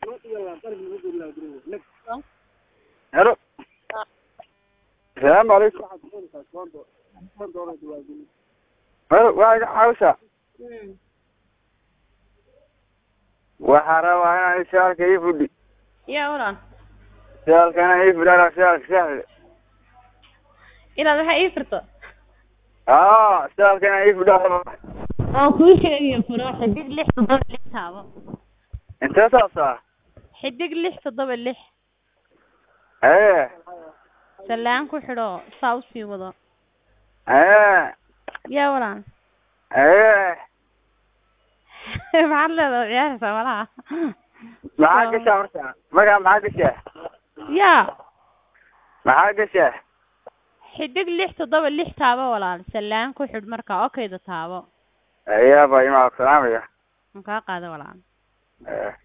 helo asalaamu calaykum helo waa iga caawisa waxaa rabaa inaan shaalka ii fudhi yaa walaan shaalkana ii fudhara shaalka shaalka inaad waxa ii firto aa shaalkana ii fudhara oo kuu sheegayo furo xidig lix toddoba lix taabo intee saasaa xidig lix toddoba lix ee sallaan ku xidho saa usii wado ee yaa walaan ee maxaad leedahay ciyaaraysaa malaha maxaa gashaa marka markaa maxaa gashaa yaa maxaa gashaa xidig lix toddoba lix taabo walaal sallaan ku xidh marka okayda taabo ayaaba imaa salaamaya ma kaa qaada walaal ee